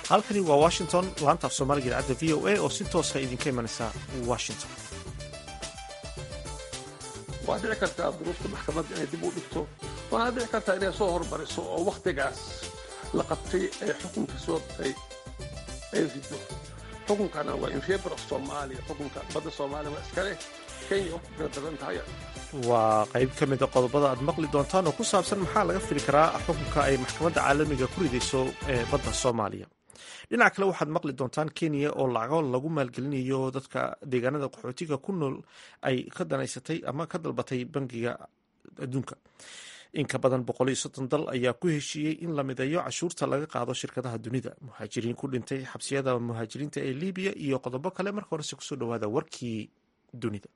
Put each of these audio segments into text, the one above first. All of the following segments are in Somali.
halkani waa washington laanta af soomaaliga idaacadda v o a oo si toosa idinka imanaysa washington waa dhici kartaa duruufta maxkamadda inay dib u dhigto waana dhici kartaa inay soo hormariso oo wakhtigaas la qabtay ee xukunka soo batay ay rido xukunkana waa in favor of soomaaliya xukunka badda soomaaliya waa iska leh kenya waa ku kala daran tahay waa qayb ka mid a qodobada aad maqli doontaan oo ku saabsan maxaa laga fili karaa xukunka ay maxkamadda caalamiga ku ridayso ee badda soomaaliya dhinaca kale waxaad maqli doontaan kenya oo lacago lagu maalgelinayo dadka deegaanada qaxootiga ku nool ay ka danaysatay ama ka dalbatay bangiga adduunka in ka badan boqol iyo soddon dal ayaa ku heshiiyey in la mideeyo cashuurta laga qaado shirkadaha dunida muhaajiriin ku dhintay xabsiyada muhaajiriinta ee libiya iyo qodobo kale marka horese kusoo dhawaada warkii dunida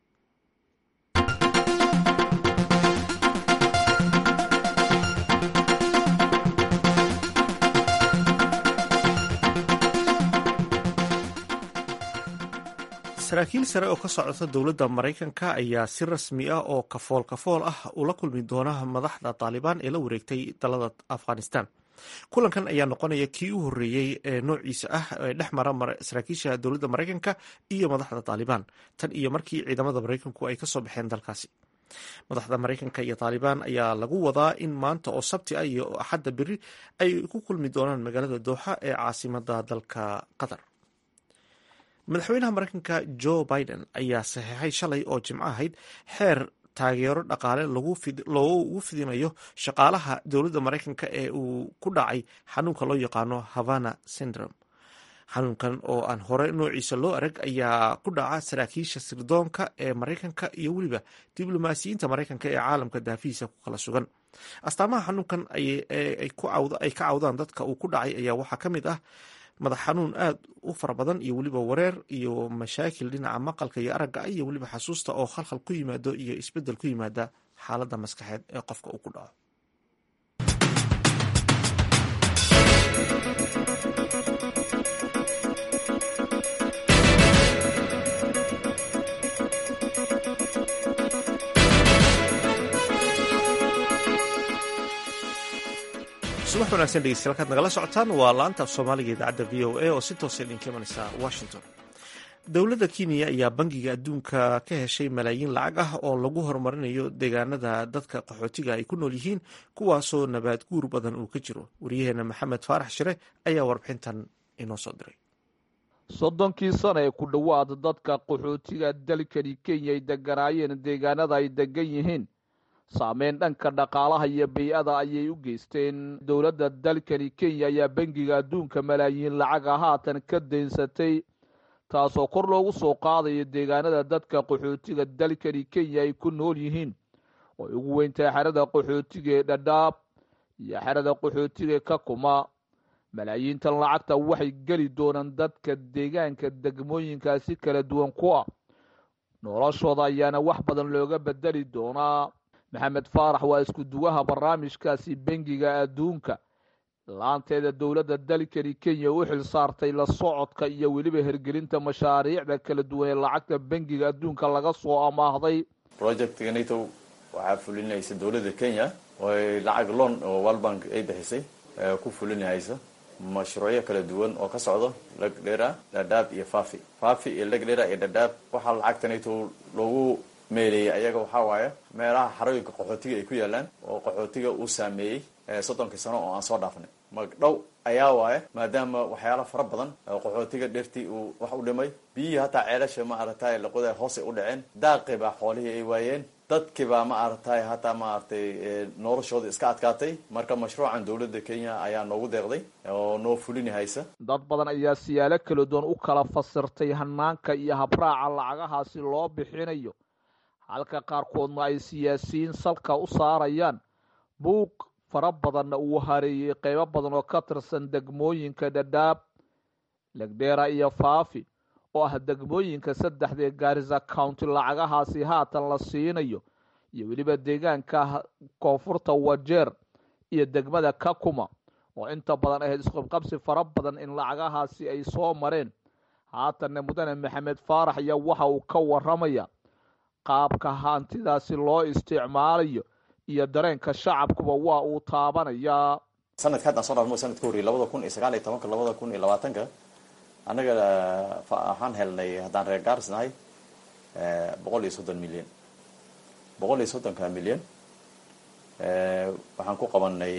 saraakiil sare oo ka socota dowladda maraykanka ayaa si rasmi ah oo kafool kafool ah ula kulmi doona madaxda taalibaan ee la wareegtay dalada afghanistan kulankan ayaa noqonaya kii u horreeyey ee noociisa ah ee dhex mara saraakiisha dowladda maraykanka iyo madaxda taalibaan tan iyo markii ciidamada maraykanku ay kasoo baxeen dalkaasi madaxda maraykanka iyo taalibaan ayaa lagu wadaa in maanta oo sabti ah iyo axadda beri ay ku kulmi doonaan magaalada dooxa ee caasimada dalka qatar madaxweynaha maraykanka jo biden ayaa saxeexay shalay oo jimco ahayd xeer taageero dhaqaale loogu fidinayo shaqaalaha dowladda maraykanka ee uu ku dhacay xanuunka loo yaqaano havana syndrome xanuunkan oo aan hore noociisa loo arag ayaa ku dhaca saraakiisha sirdoonka ee maraykanka iyo weliba diblomaasiyiinta maraykanka ee caalamka daafihiisa ku kala sugan astaamaha xanuunkan ay ka cawdaan dadka uu ku dhacay ayaa waxaa ka mid ah madax xanuun aad u fara badan iyo weliba wareer iyo mashaakil dhinaca maqalka iyo aragga iyo weliba xasuusta oo khalkhal ku yimaado iyo isbeddel ku yimaada xaaladda maskaxeed ee qofka uu ku dhaco subax wanaagsan dhegeystayaal kaad nagala socotaan waa laanta af soomaaliga idaacadda v o a oo si toosa idinka imanaysa washington dowladda kenya ayaa bangiga adduunka ka heshay malaayiin lacag ah oo lagu horumarinayo deegaanada dadka qaxootiga ay ku nool yihiin kuwaasoo nabaad guur badan uu ka jiro waryaheena maxamed faarax shire ayaa warbixintan inoo soo diray soddonkii sana ee ku dhowaad dadka qaxootiga dalkani kenya ay deganaayeen deegaanada ay degan yihiin saameyn dhanka dhaqaalaha iyo bay-ada ayay u geysteen dowladda dalkani kenya ayaa bangiga adduunka malaayiin lacaga haatan ka daynsatay taasoo kor loogu soo qaadayo deegaanada dadka qaxootiga dalkani kenya ay ku nool yihiin oo ay ugu weyntahay xerada qaxootiga ee dhadhaab iyo xerada qaxootiga ee kakuma malaayiintan lacagta waxay geli doonaan dadka deegaanka degmooyinkaasi kala duwan ku ah noloshooda ayaana wax badan looga bedeli doonaa maxamed faarax waa isku duwaha barnaamijkaasi bangiga adduunka laanteeda dowladda dalkani kenya u xil saartay la socodka iyo weliba hergelinta mashaariicda kala duwan ee lacagta bangiga adduunka laga soo amaahday projectga nato waxaa fulinaysa dowladda kenya oy lacag loan oo walbank ay bixisay ku fulinahaysa mashruucyo kala duwan oo ka socdo legdhera dhadhaab iyo fafi fafi iyo legdhera iyo dhadhaab waxaa lacagta nato loogu meeleeyey ayaga waxaa waaye meelaha xarooyinka qaxootiga ay ku yaalaan oo qaxootiga uu saameeyey soddonkii sano oo aan soo dhaafnay magdhow ayaa waaye maadaama waxyaala fara badan qaxootiga dhertii uu wax u dhimay biyihii hataa ceelasha ma aragtay laqoda hoosay u dhaceen daaqii baa xoolihii ay waayeen dadkii baa ma aragtay hataa maaragtay noloshooda iska adkaatay marka mashruucan dowladda kenya ayaa noogu deeqday oo noo fulini haysa dad badan ayaa siyaalo kala duwan u kala fasirtay hanaanka iyo habraaca lacagahaasi loo bixinayo halka qaarkoodna ay siyaasiyiin salka u saarayaan buuq fara badanna uu hareeyey qeybo badan oo ka tirsan degmooyinka dhadhaab legdheera iyo faafi oo ah degmooyinka saddexdee gaarisa county lacagahaasi haatan la siinayo iyo weliba deegaanka koonfurta wajeer iyo degmada kakuma oo inta badan ahayd isqabqabsi fara badan in lacagahaasi ay soo mareen haatanna mudane maxamed faarax ayaa waxa uu ka waramaya qaabka hantidaasi loo isticmaalayo iyo dareenka shacabkuba waa uu taabanayaa sanadka haddaan soo dhaafmo sanadka horreeyay labada kun iyo sagaal iyo tobanka labada kun iyo labaatanka annaga waxaan helnay haddaan reer gaaris nahay boqol iyo soddon milyan boqol iyo soddonka milyan waxaan ku qabanay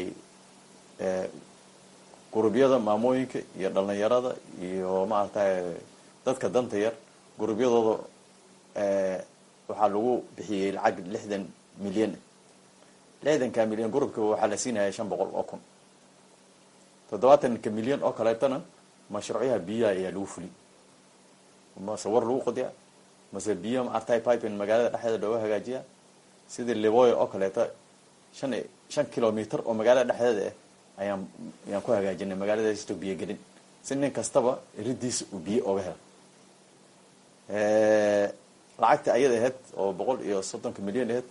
gurubyada maamooyinka iyo dhalinyarada iyo maaragtay dadka danta yar gurubyadooda waxaa lagu bixiyey lacag lixdan milyan lixdanka milyan gurubka waxaa la siinaya shan boqol oo kun toddobaatanka milyan oo kaleetana mashruucyaha biyaha ayaa lagu fuli mase war lagu qodiya mase biyo maartay pipin magaalada dhexdeeda looga hagaajiya sidii liboya oo kaleeta shan shan kilometer oo magaalada dhexdeeda ah ayaan ayaan ku hagaajinay magaaladaasito biyo gelin si nin kastaba ridiisa uu biyo oga helo lacagta ayada ahayd oo boqol iyo soddonka milyan ahayd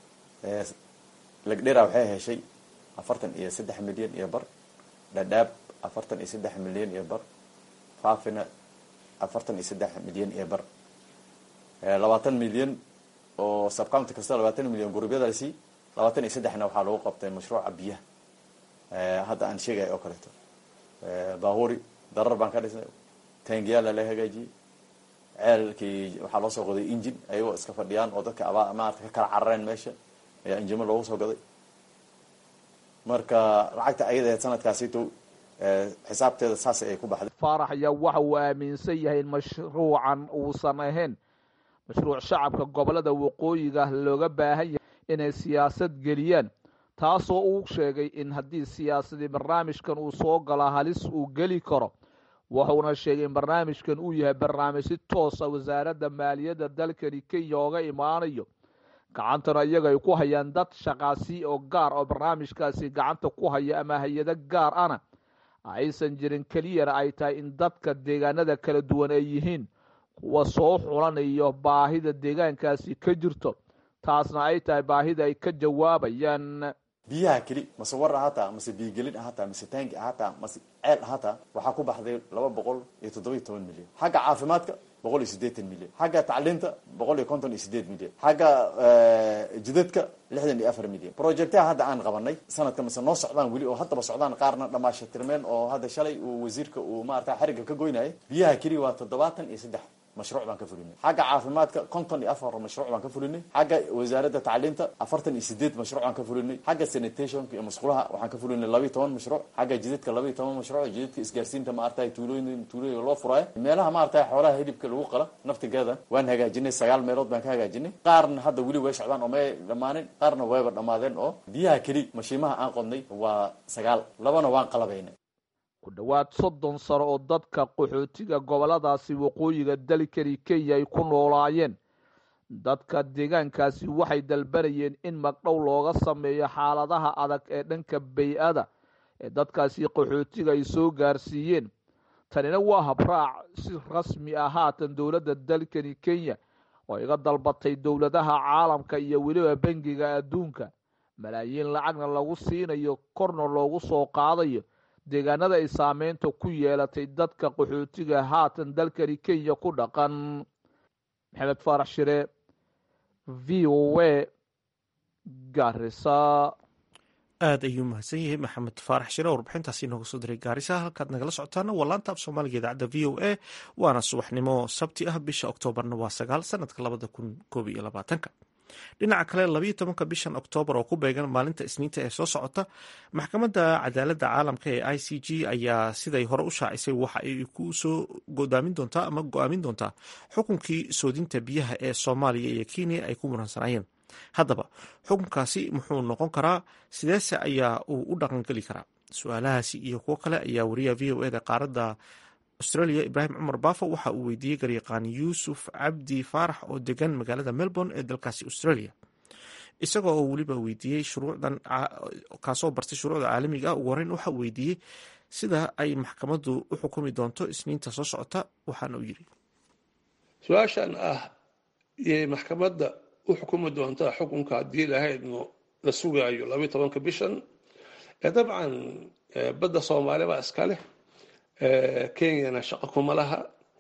lagdhera waxay heshay afartan iyo saddex milyan iyo bar dhadhaab afartan iyo saddex milyan iyo bar faafina afartan iyo saddex milyan iyo bar labaatan milyan oo subcounty kasta labaatan milyan gurubyada la sii labaatan iyo saddexna waxaa lagu qabtay mashruuca biyaha hadda aan sheegaya oo kaleeto bahuri darar baan ka dhisnay taangiyaala la hagaajiyey ceelkii waxaa loo soo qoday engine ayagoo iska fadhiyaan oo dadka abaa maarata ka kala carareen meesha ayaa injimo loogu soo gaday marka lacagta ayadaheed sanadkaasito xisaabteeda saas ay ku baxday faarax ayaa waxa uu aaminsan yahay in mashruucan uusan ahayn mashruuc shacabka gobolada waqooyiga looga baahan yahay inay siyaasad geliyaan taasoo uu sheegay in haddii siyaasadii barnaamijkan uu soo gala halis uu geli karo wuxuuna sheegay in barnaamijkan uu yahay barnaamij si toosa wasaaradda maaliyadda dalkani kenya ooga imaanayo gacantana iyaga ay ku hayaan dad shaqaasi oo gaar oo barnaamijkaasi gacanta ku haya ama hay-ado gaar ana aysan jirin keliyana ay tahay in dadka deegaanada kala duwan ay yihiin kuwa soo xulanayo baahida deegaankaasi ka jirto taasna ay tahay baahida ay ka jawaabayaan biyaha keli mase war ahataa mase biyogelin ahataa mase taangi ahataa mase ceel ahataa waxaa ku baxday laba boqol iyo toddoba iyo toban milyan xagga caafimaadka boqol iyo siddeetan milyan xagga tacliinta boqol iyo konton iyo sideed milyan xagga jidadka lixdan iyo afar milyan projectaha hadda aan qabanay sanadka mase noo socdaan weli oo haddaba socdaan qaarna dhamaasha tirmeen oo hadda shalay uu wasiirka uu maarata xerigga ka goynayay biyaha keli waa toddobaatan iyo saddex mashruuc baan ka fulinay xagga caafimaadka konton iyo afar mashruuc baan ka fulinay xagga wasaaradda tacliinta afartan iyo sideed mashruuc baan ka fulinay xagga sanitationka iyo masqulaha waxaan ka fulinay laba iyo toban mashruuc xagga jidadka laba iyo toban mashruuc jidadka isgaarsiinta maaragtay tuulooyin tuulooyin loo furaayo meelaha maaragtay xoolaha hilibka lagu qala naftigeeda waan hagaajinay sagaal meelood baan ka hagaajinay qaarna hadda weli way socdaan oo may dhammaanin qaarna wayba dhammaadeen oo biyaha keli mashiimaha aan qodnay waa sagaal labana waan qalabaynay ku dhowaad soddon sano oo dadka qaxootiga goboladaasi waqooyiga dalkani kenya ay ku noolaayeen dadka deegaankaasi waxay dalbanayeen in magdhow looga sameeyo xaaladaha adag ee dhanka bay-ada ee dadkaasi qaxootiga ay soo gaarsiiyeen tanina waa habraac si rasmi ah haatan dowladda dalkani kenya oo iga dalbatay dowladaha caalamka iyo weliba bangiga adduunka malaayiin lacagna lagu siinayo korna loogu soo qaadayo deegaanada ay saameynta ku yeelatay dadka qaxootiga haatan dalkani kenya ku dhaqan maxamed faarax shire v o a garisa aada ayuu mahadsan yahay maxamed faarax shire warbixintaasi inooga soo diray gaarisa halkaad nagala socotaana waa laanta af soomaaliga idaacadda v o a waana subaxnimo sabti ah bisha oktoobarna waa sagaal sanadka labada kun koob iyo labaatanka dhinaca kale labayo tobanka bishan oktoobar oo ku beegan maalinta isniinta ee soo socota maxkamadda cadaaladda caalamka ee i c g ayaa siday hore u shaacisay waxa ay ku soo godaamin doontaa ama go-aamin doontaa xukunkii soodinta biyaha ee soomaaliya iyo kenya ay ku muransanayeen haddaba xukunkaasi muxuu noqon karaa sideese ayaa uu u dhaqangeli karaa su-aalahaasi iyo kuwo kale ayaa wariyaha v o eda qaaradda australia ibraahim cumar baafo waxa uu weydiiyey garyaqaan yuusuf cabdi faarax oo degan magaalada melbourne ee dalkaasi australia isagoo oo weliba weydiiyey shuruucdan kaasoo bartay shuruucda caalamiga ah ugu horeyn waxa uu weydiiyey sida ay maxkamaddu u xukumi doonto isniinta soo socota waxaana uu yidhi su-aashan ah yay maxkamadda u xukumi doontaa xukunka haddii lahaydno la sugaayo labayo tobanka bishan dabcan badda soomaali baa iska leh kenyana shaqo kuma laha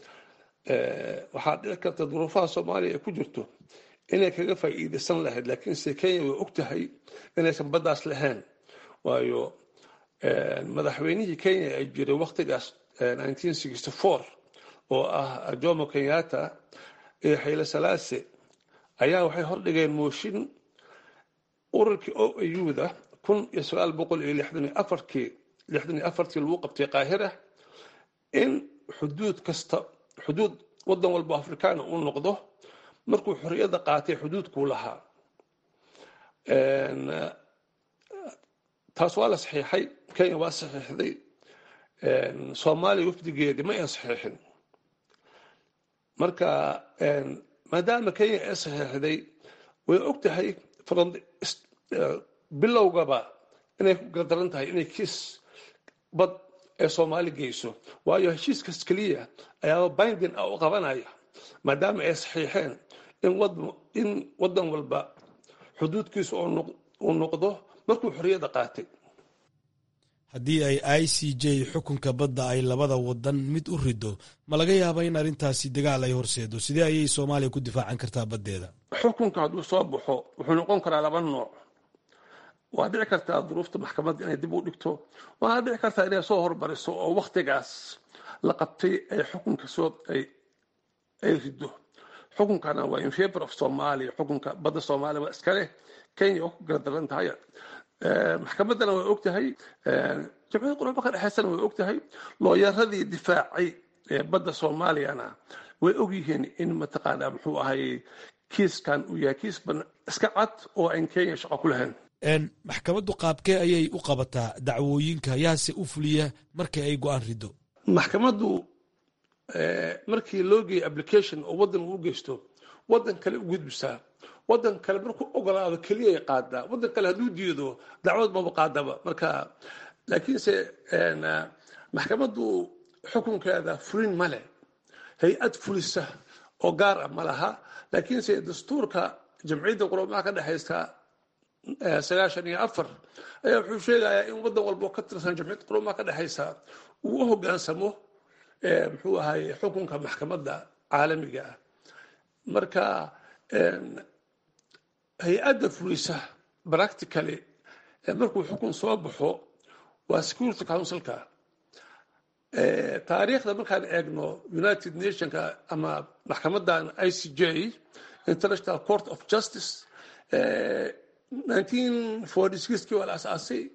waxaa dhici karta duruufaha soomaaliya ay ku jirto inay kaga faa'iidaysan lahayd laakiinse kenya way og tahay inaysan baddaas lahayn waayo madaxweynihii kenya ay jiray waktigaas oo ah jomo kenyatta iyo xayle salaase ayaa waxay hordhigeen mooshin ururkii o auda kun iyo sagaal boqol iyo lixdan iyo afarkii lixdan iyo afartii lagu qabtay qaahira in xuduud kasta xuduud wadan walba afrikaana uu noqdo markuu xorriyadda qaatay xuduudkuu lahaa taas waa la saxiixay kenya waa saxiixday soomaaliya wafdigeedii ma ay saxiixin marka maadaama kenya ay saxiixday way og tahay bilowgaba inay ku gardaran tahay inay kiis bad ee soomaali geyso waayo heshiiskas keliya ayaaba bindin ah u qabanaya maadaama ay saxiixeen in wadan walba xuduudkiisu uu noqdo markuu xorriyadda qaatay haddii ay i c j xukunka badda ay labada wadan mid u rido ma laga yaaba in arrintaasi dagaal ay horseedo sidee ayay soomaaliya ku difaacan kartaa baddeeda xukunka hadduu soo baxo wuxuu noqon karaa laba nooc waa dhici kartaa duruufta maxkamadda inay dib u dhigto waana dhici kartaa inay soo hormariso oo waktigaas la qabtay ay xukunka soo ay rido xukunkana waa in favor of somalia xukunka badda soomaaliya waa iskaleh kenya oo ku gardaran tahay maxkamaddana way og tahay jamciyadda qurba ka dhexaysana way og tahay looyaradii difaacay badda soomaaliyana way og yihiin in mataqaanaa muxuu ahay kiiskan uu yahay kiis iska cad oo aan kenya shaqo ku lahayn maxkamaddu qaabkee ayay u qabataa dacwooyinka yaase u fuliya markii ay go-aan rido maxkamaddu markii loo geeyo application oo waddan uu geysto waddan kale u gudbisaa waddan kale markuu ogolaado keliyay qaadaa waddan kale hadduu diido dacwad maba qaadaba marka laakiinse maxkamaddu xukunkeeda fulin ma leh hay-ad fulisa oo gaar ah ma laha laakiinse dastuurka jamciyadda quramaha ka dhexaysta sagaashan iyo afar ayaa wuxuu sheegayaa in waddan walba oo ka tirsan jamciyadda quramaha ka dhexaysa uu u hogaansamo muxuu ahay xukunka maxkamadda caalamiga ah marka hay-adda fulisa practically markuu xukun soo baxo waa security councilka taariikhda markaan eegno united nationka ama maxkamadan i c j international court of justice nineteen forty sixkii waa la asaasay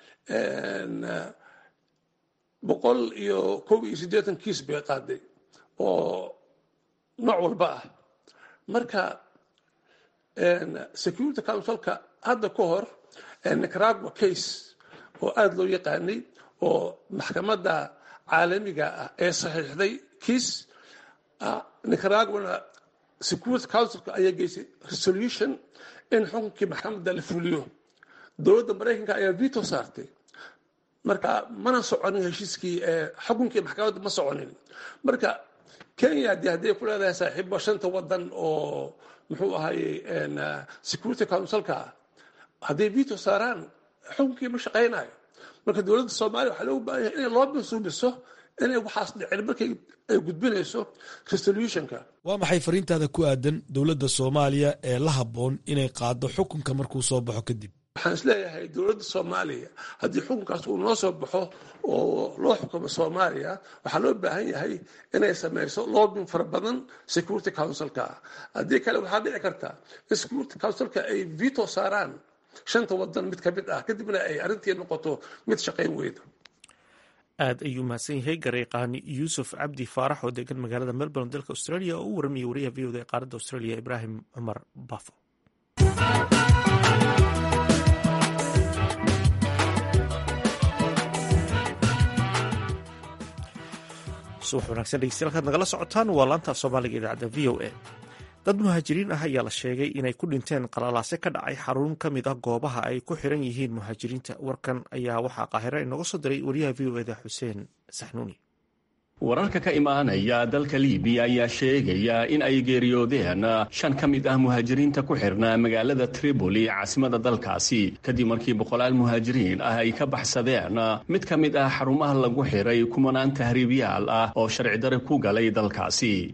boqol iyo kow iyo siddeetan kiis bay qaaday oo nooc walba ah marka security councilka hadda ka hor nicaragua case oo aada loo yaqaanay oo maxkamadda caalamiga ah ee saxiixday kiis nicaraguana security councilka ayaa geysay resolution in xukunkii maxkamadda la fuliyo dowladda maraykanka ayaa veto saartay marka mana soconin heshiiskii xukunkii maxkamadda ma soconin marka kenya de hadday ku leedahay saaxiibo shanta wadan oo muxuu ahaye security councilka hadday veto saaraan xukunkii ma shaqaynayo marka dowladda soomaaliya waxaa loogu baahan yahay inay loo mansuubiso inay waxaas dhicin markay ay gudbinayso resolutionka waa maxay fariintaada ku aadan dowladda soomaaliya ee la habboon inay qaado xukunka markuu soo baxo kadib waxaan isleeyahay dowladda soomaaliya haddii xukunkaas uu noo soo baxo oo loo xukumo soomaaliya waxaa loo baahan yahay inay samayso loobin fara badan security councilka haddii kale waxaa dhici karta in security councilka ay veto saaraan shanta wadan mid ka mid ah kadibna ay arrintii noqoto mid shaqayn weyda aad ayuu mahadsan yahay gareeqaani yuusuf cabdi faarax oo degan magaalada melbourne dalka australia oo u waramayay wariyaha v oda ee qaaradda australia ibraahim cumar bafo subax wanaagsan dhegeystayaal kaad nagala socotaan waa laanta soomaaliga idaacadda v o a dad muhaajiriin ah ayaa la sheegay inay ku dhinteen qalalaase ka dhacay xarun ka mid ah goobaha ay ku xiran yihiin muhaajiriinta warkan ayaa waxaa qaahiro inooga soo diray wariyaha v o eda xuseen saxnuuni wararka ka imaanaya dalka libiya ayaa sheegaya in ay geeriyoodeen shan ka mid ah muhaajiriinta ku xirnaa magaalada tripoli caasimada dalkaasi kadib markii boqolaal muhaajiriin ah ay ka baxsadeen mid ka mid ah xarumaha lagu xiray kumanaan tahriibyaal ah oo sharci dare ku galay dalkaasi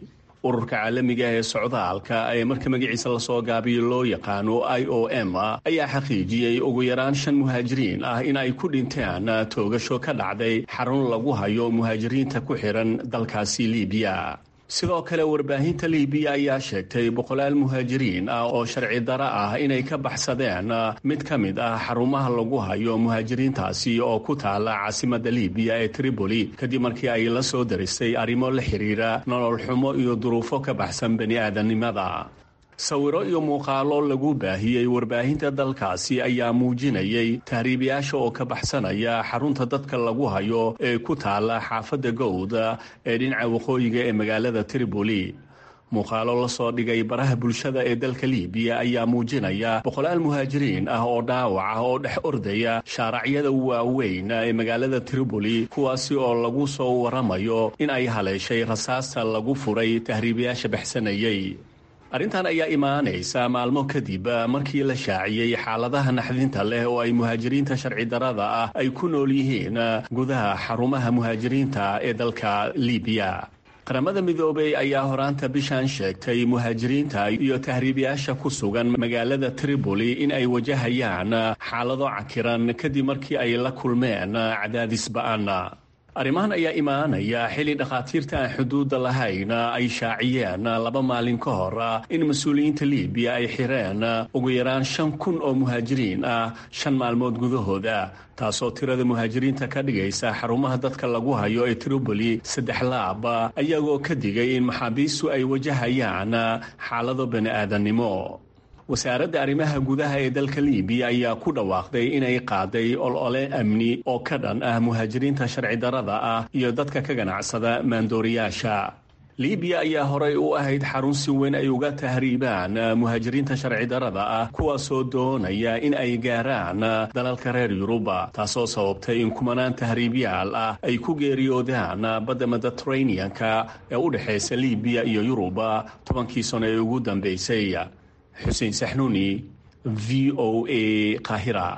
ururka caalamiga ee socdaalka ee marka magaciisa lasoo gaabiyo loo yaqaano i o m ayaa xaqiijiyey ugu yaraan shan muhaajiriin ah in ay ku dhinteen toogasho ka dhacday xarun lagu hayo muhaajiriinta ku xihan dalkaasi libiya sidoo kale warbaahinta libiya ayaa sheegtay boqolaal muhaajiriin ah oo sharci daro ah inay ka baxsadeen mid ka mid ah xarumaha lagu hayo muhaajiriintaasi oo ku taala caasimada libiya ee tripoli kadib markii ay la soo daristay arrimo la xiriira nolol xumo iyo duruufo ka baxsan bani aadamnimada sawiro iyo muuqaalo lagu baahiyey warbaahinta dalkaasi ayaa muujinayay tahriibayaasha oo ka baxsanaya xarunta dadka lagu hayo ee ku taala xaafadda gowda ee dhinaca waqooyiga ee magaalada tripoli muuqaalo la soo dhigay baraha bulshada ee dalka libiya ayaa muujinaya boqolaal muhaajiriin ah oo dhaawac ah oo dhex ordaya shaaracyada waaweyn ee magaalada tripoli kuwaasi oo lagu soo waramayo in ay haleeshay rasaasta lagu furay tahriibayaasha baxsanayay arrintan ayaa imaanaysa maalmo kadib markii la shaaciyey xaaladaha naxdinta leh oo ay muhaajiriinta sharci darada ah ay ku nool yihiin gudaha xarumaha muhaajiriinta ee dalka libiya qaramada midoobey ayaa horaanta bishan sheegtay muhaajiriinta iyo tahriibayaasha ku sugan magaalada tripoli in ay wajahayaan xaalado cakiran kadib markii ay la kulmeen cadaadis ba-an arrimahan ayaa imaanaya xilli dhakhaatiirta aan xuduudda lahayn ay shaaciyeen laba maalin ka hor in mas-uuliyiinta libiya ay xireen ugu yaraan shan kun oo muhaajiriin ah shan maalmood gudahooda taasoo tirada muhaajiriinta ka dhigaysa xarumaha dadka lagu hayo ee tripoli saddex laab ayagoo ka digay in maxaabiistu ay wajahayaan xaalado bani aadannimo wasaaradda arrimaha gudaha ee dalka libiya ayaa ku dhawaaqday inay qaaday olole amni oo ka dhan ah muhaajiriinta sharci darada ah iyo dadka ka ganacsada maandooriyaasha libiya ayaa horey u ahayd xarun si weyn ay uga tahriibaan muhaajiriinta sharci darada ah kuwaasoo doonaya in ay gaaraan dalalka reer yuruba taasoo sababtay in kumanaan tahriibyaal ah ay ku geeriyoodaan badda mediteraneanka ee u dhexaysa libiya iyo yuruba tobankii sano ee ugu dambeysay xuseen saxnuuni v o a qaahira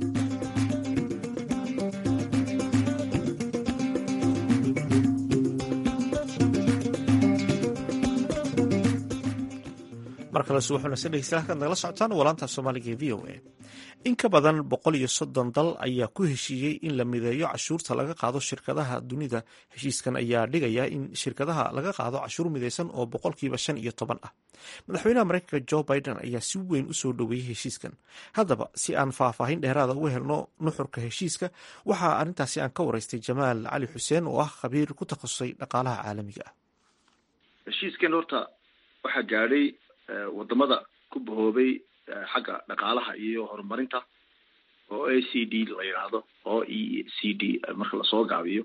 mar kale subaxunase dhegeystayaal halkaad nagala socotaan walaanta soomaaliga ee v o a in ka badan boqol iyo soddon dal ayaa ku heshiiyey in la mideeyo cashuurta laga qaado shirkadaha dunida heshiiskan ayaa dhigaya in shirkadaha laga qaado cashuur mideysan oo boqolkiiba shan iyo toban ah madaxweynaha mareykanka jo biden ayaa si weyn u soo dhoweeyey heshiiskan haddaba si aan faahfaahin dheeraada uga helno nuxurka heshiiska waxaa arrintaasi aan ka waraystay jamaal cali xuseen oo ah khabiir ku takhasusay dhaqaalaha caalamiga ah heshiiskan horta waxaa gaadhay wadamada ku bahoobay xagga dhaqaalaha iyo horumarinta oo a c d la yidhaahdo oo e c d marka lasoo gaabiyo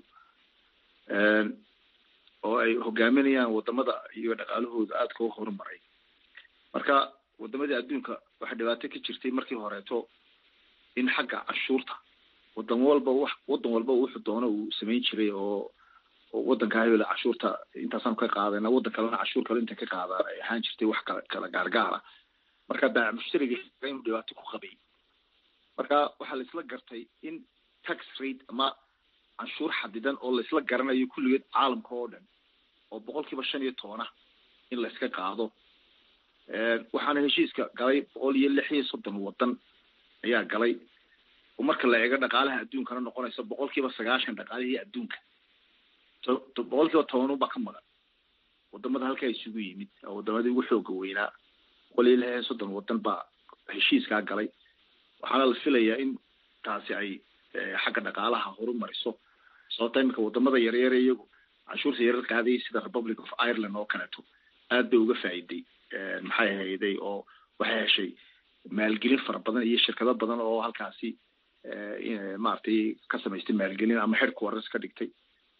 oo ay hogaaminayaan wadamada iyo dhaqaalahooda aadka u horumaray marka wadamadii adduunka waxaa dhibaato ka jirtay markii horeeto in xagga cashuurta wadan walba w wadan walba wuxuu doono uu samayn jiray oo wadanka hebel cashuurta intaasaan ka qaadana wadan kalena cashuur kale inta ka qaadaan ay ahaan jirtay wax kala kala gaargaara marka baac mushtariga inuu dhibaato ku qabay marka waxaa laisla gartay in tax rate ama canshuur xadidan oo laisla garanayo kulligeed caalamka oo dhan oo boqol kiiba shan iyo tobana in la iska qaado waxaana heshiiska galay boqol iyo lix iyo soddon wadan ayaa galay oo marka la eego dhaqaalaha adduunkana noqonaysa boqol kiiba sagaashan dhaqaalihii adduunka boqol kiiba toban unbaa ka maqan wadamada halkaa isugu yimid wadamadii ugu xooga weynaa boqol iyo lix iyo soddon wadan baa heshiiskaa galay waxaana la filayaa in taasi ay xagga dhaqaalaha horumariso sababta imika wadamada yaryar iyagu canshuurta yarar qaadayay sida republic of ireland oo kaleeto aad bay uga faa'iiday maxay ahayday oo waxay heshay maalgelin fara badan iyo shirkado badan oo halkaasi maaragtay ka samaystay maalgelin ama headquarters ka dhigtay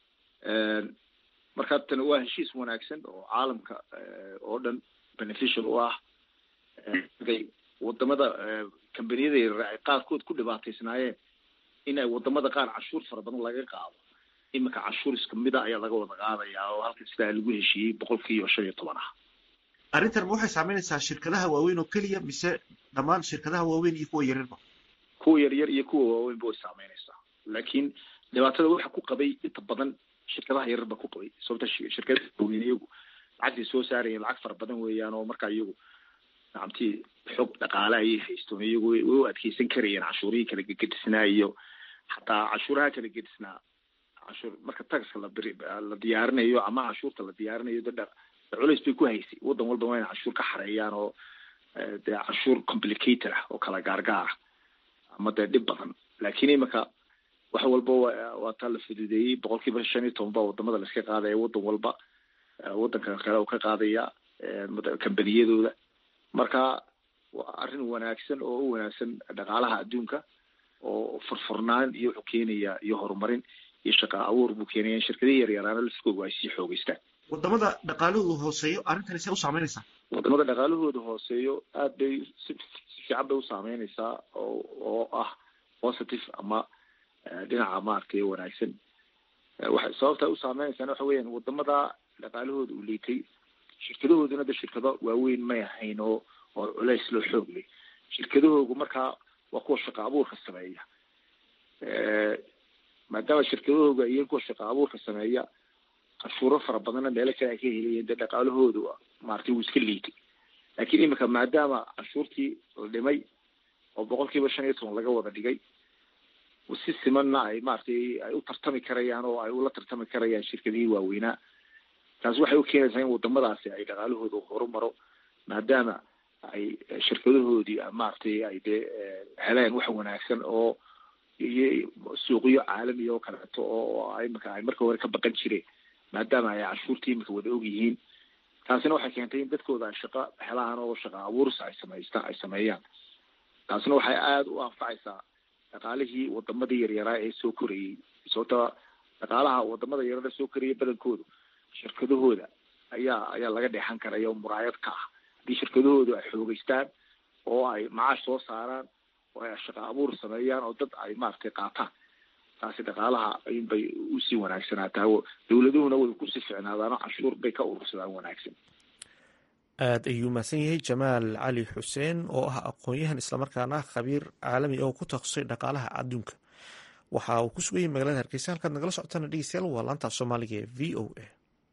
marka tan waa heshiis wanaagsan oo caalamka oo dhan beneficial u ah wadamada combaniyada yaryar ay qaarkood ku dhibaataysnaayeen in ay wadamada qaar cashuur fara badan laga qaado iminka cashuur iska mida ayaa laga wada qaadayaa oo halka sidaa lagu heshiiyey boqolkiiba shan iyo toban ah arrintan ma waxay saameynaysaa shirkadaha waaweyn oo keliya mise dhammaan shirkadaha waaweyn iyo kuwa yaryarba kuwa yaryar iyo kuwa waaweynba way saameynaysaa laakiin dhibaatada waxa ku qabay inta badan shirkadaha yaryar ba ku qabay sababta shirkadaha waaweyn iyagu lacagtay soo saarayeen lacag fara badan weeyaan oo markaa iyagu nacamtii xog dhaqaale ayay haystoon iyagu way u adkeysan karayeen cashuurihii kala gegedisnaa iyo xataa cashuuraha kala gedisnaa cashuur marka taxka la biri la diyaarinayo ama cashuurta la diyaarinayo de culays bay ku haysay waddan walba waa ina cashuur ka xareeyaan oo dee cashuur complicated ah oo kala gaargaar ah ama dee dhib badan laakiin imika wax walba waa taa la fududeeyey boqol kiiba shan iyo toban baa wadamada laiska qaadaya waddan walba waddanka kale uu ka qaadaya kambaniyadooda marka waa arrin wanaagsan oo u wanaagsan dhaqaalaha adduunka oo furfurnaan iyo wuxuu keenaya iyo horumarin iyo shaqa abuur buu keenaya in shirkadihii yaryaraana laskooga ay sii xoogeystaan wadamada dhaqaalahoodu hooseeyo arrintani see u saameynaysaa wadamada dhaqaalahooda hooseeyo aad bay si si fiican bay u saameynaysaa oo oo ah positive ama dhinaca maaragtay wanaagsan waxa sababta u saameynaysaana waxa weeyaan wadamada dhaqaalahooda uu liitay shirkadahooduna de shirkado waaweyn may ahayn oo oo culays loo xoog leh shirkadahoogu markaa waa kuwa shaqa abuurka sameeya maadaama shirkadahooga iyo kuwa shaqa abuurka sameeya cashuuro fara badanna meelo kale ay ka helayeen dee dhaqaalahoodu maaragtay wuu iska liitay laakiin imika maadaama cashuurtii la dhimay oo boqol kiiba shan iyo toban laga wada dhigay si simanna ay maaragtay ay u tartami karayaan oo ay ula tartami karayaan shirkadihii waaweynaa taasi waxay u keenaysaa in wadamadaasi ay dhaqaalahooda horumaro maadaama ay shirkadahoodii maaragtay ay dee heleen wax wanaagsan oo iyo suuqyo caalamiya oo kaleeto oo imika ay marka hore ka baqan jireen maadaama ay cashuurtii imika wada og yihiin taasina waxay keentay in dadkooda ay shaqo helaan oo shaqa abuursa ay samaystaan ay sameeyaan taasina waxay aada u anfacaysaa dhaqaalihii wadamadii yaryaraa ee soo korayey sababta dhaqaalaha wadamada yaryara soo koraya badankoodu shirkadahooda ayaa ayaa laga dheexan karaya oo muraayad ka ah haddii shirkadahoodu ay xoogeystaan oo ay macaash soo saaraan oo ay shaqa abuur sameeyaan oo dad ay maaragtay qaataan taasi dhaqaalaha inbay usii wanaagsanaataa dawladuhuna way kusii ficnaadaano cashuur bay ka urursadaan wanaagsan aada ayuu mahadsan yahay jamaal cali xuseen oo ah aqoon-yahan islamarkaana khabiir caalami oo ku takhasusay dhaqaalaha adduunka waxa uu ku sugayay magaalada hargeysa halkaad nagala socotana dhegeystayaal waa laanta soomaaliga ee v o a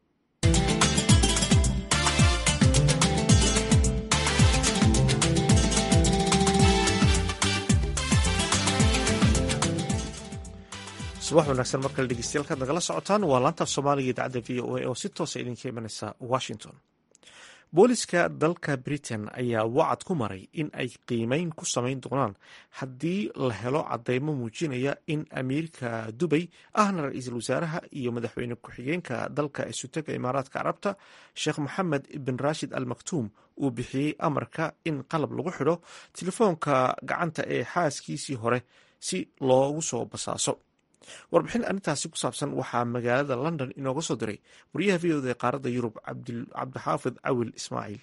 subax wanaagsan mar kale dhegeystayaal kaad nagala socotaan waa laantaaf soomaaliga idaacadda v o a oo si toosa idinka imanaysa washington booliska dalka britain ayaa wacad ku maray in ay qiimeyn ku samayn doonaan haddii la helo cadeymo muujinaya in amiirka dubay ahna ra-iisul wasaaraha iyo madaxweyne ku-xigeenka dalka isutega imaaraadka carabta sheekh moxamed bin rashid al maktuum uu bixiyey amarka in qalab lagu xidho telefoonka gacanta ee xaaskiisii hore si loogu soo basaaso warbixin arrintaasi ku saabsan waxaa magaalada london inooga soo diray wariyaha v oda ee qaaradda yurub cabdixaafid cawil ismaaciil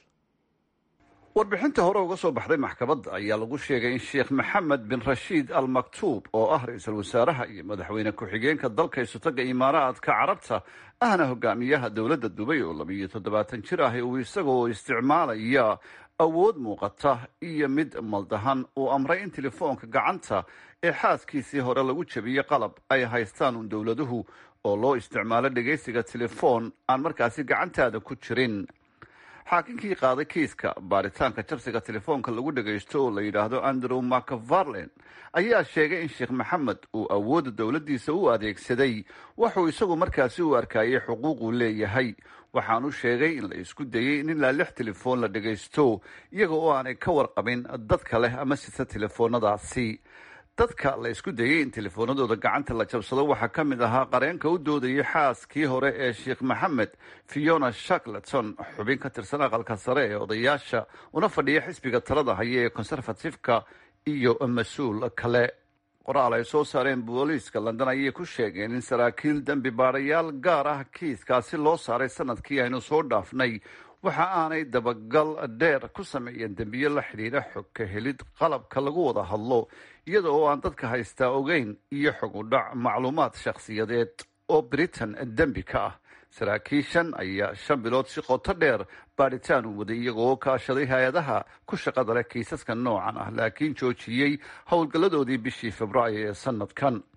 warbixinta hore uga soo baxday maxkamadda ayaa lagu sheegay in sheekh maxamed bin rashiid al maktuub oo ah ra-iisul wasaaraha iyo madaxweyne ku-xigeenka dalka isutaga imaaraadka carabta ahna hogaamiyaha dowladda dubay oo labiiyo toddobaatan jir ah uu isagoo isticmaalaya awood muuqata iyo mid maldahan uu amray in telefoonka gacanta ee xaaskiisii hore lagu jebiyey qalab ay haystaan uun dowladuhu oo loo isticmaalo dhegaysiga telefoon aan markaasi gacantaada ku jirin xaakinkii qaaday kiiska baaritaanka jabsiga telefoonka lagu dhagaysto oo la yidhaahdo andrew macfarlen ayaa sheegay in sheekh maxamed uu awoodda dowladdiisa u adeegsaday wuxuu isagu markaasi u arkayay xuquuquu leeyahay waxaanu sheegay in la isku dayey in ilaa lix telefoon la dhagaysto iyaga oo aanay ka warqabin dadka leh ama sita telefoonadaasi dadka la isku dayey in telefoonadooda gacanta la jabsado waxaa ka mid ahaa qareenka u doodayay xaaskii hore ee sheekh maxamed fiona shackleton xubin ka tirsan aqalka sare ee odayaasha una fadhiya xisbiga talada haya ee conservative-ka iyo mas-uul kale qoraal ay soo saareen booliiska london ayay ku sheegeen in saraakiil dembi baadayaal gaar ah kiiskaasi loo saaray sanadkii aynu soo dhaafnay waxa aanay dabagal dheer ku sameeyeen dembiyo la xidhiidha xog ka helid qalabka lagu wada hadlo iyada oo aan dadka haystaa ogeyn iyo xog u dhac macluumaad shakhsiyadeed oo britain dembi ka ah saraakiishan ayaa shan bilood si qoto dheer baadhitaan u waday iyagoo kaashaday hay-adaha ku shaqada leh kiisaska noocan ah laakiin joojiyey howlgalladoodii bishii februaayo ee sanadkan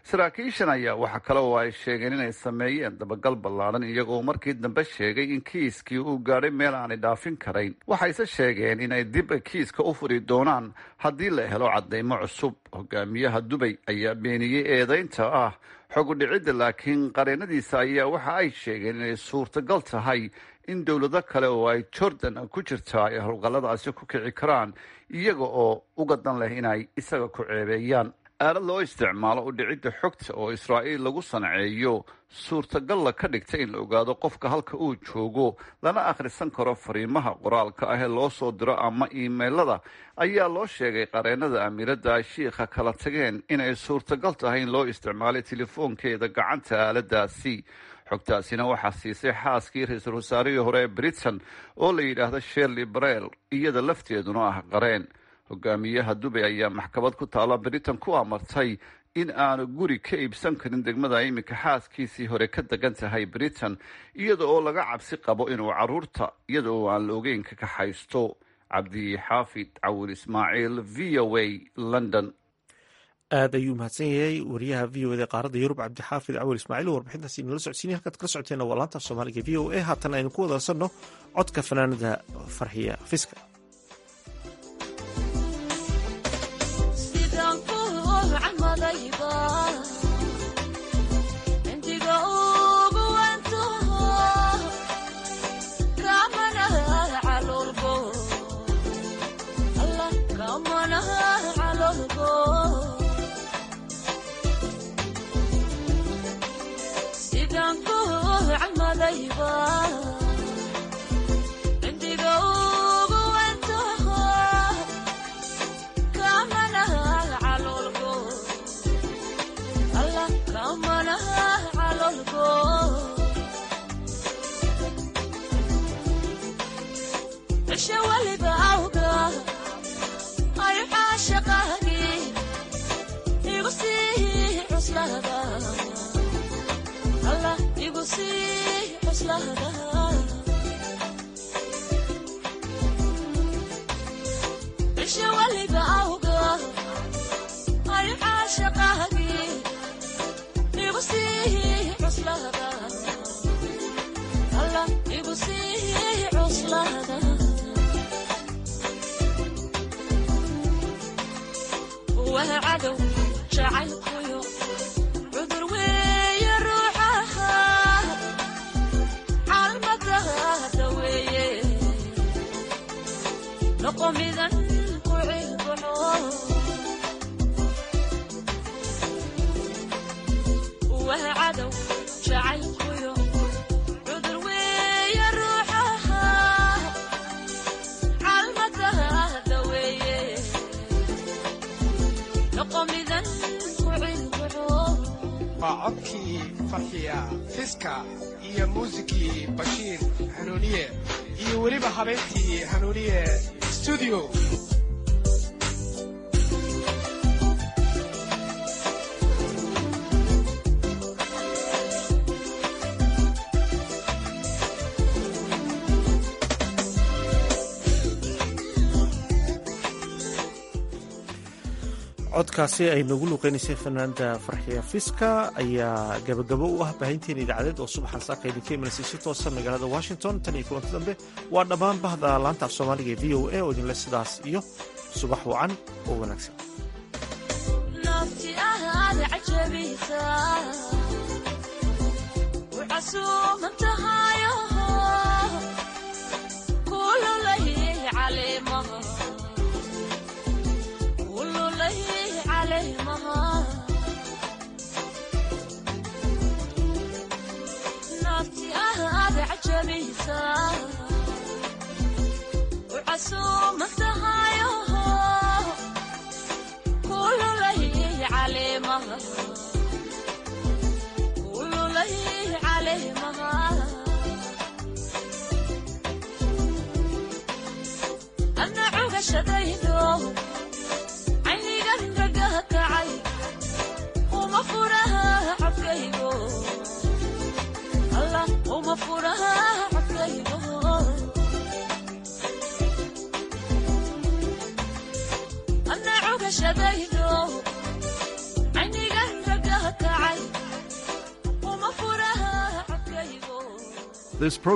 saraakiishan ayaa waxa kale oo ay sheegeen inay sameeyeen dabagal ballaadhan iyagoo markii dambe sheegay in kiiskii uu gaadhay meel aanay dhaafin karayn waxayse sheegeen inay dib kiiska u furi doonaan haddii la helo cadeymo cusub hogaamiyaha dubay ayaa beeniyey eedeynta ah xogudhicidda laakiin qareenadiisa ayaa waxa ay sheegeen inay suurtagal tahay in dowlado kale oo ay jordan ku jirtaa ay howlgalladaasi ku kici karaan iyaga oo uga dan leh inay isaga ku ceebeeyaan aalad loo isticmaalo u dhicidda xogta oo israa'iil lagu sanceeyo suurtagalla ka dhigta in la ogaado qofka halka uu joogo lana akhrisan karo fariimaha qoraalka ah ee loo soo diro ama iimailada ayaa loo sheegay qareenada amiiradda ay shiikha kala tageen inay suurtagal tahay in loo isticmaalay telefoonkeeda gacanta aaladaasi xogtaasina waxaa siisay xaaskii ra-iisul wasaarihii hore ee britain oo la yidhaahdo sherley barel iyada lafteeduna ah qareen hogaamiyaha dubay ayaa maxkamad ku taalla britain ku amartay in aanu guri ka iibsan karin degmada iminka xaaskiisii hore ka degan tahay britain iyada oo laga cabsi qabo inuu caruurta iyada oo aan la ogeyn ka kaxaysto cabdi xaafid cawil ismaaciil v o a london aad ayuu mahadsan yahay wariyaha v o eda qaaradda yurub cabdixaafid cawil ismaaciil oo warbixintaasi inala socodsiinay halkaad kala socoteena waa laanta soomaaliga v o a haatan aynu ku wadasanno codka fanaanada farxiya fiska waa codkii farxiya fiska iyo muusikii bashiir hanuuniye iyo weliba habeentii hanuuniye stuudio codkaasi ay noogu luuqeynaysay fanaanda farxiya fiska ayaa gabagabo u ah baahinteena idaacadeed oo subaxan saaka idinka imanaysa si toosa magaalada washington tan iyo kulanti dambe waa dhammaan bahda laanta af soomaaliga ee v o a oo idinle sidaas iyo subax wacan oo wanaagsan aynigan ragaha This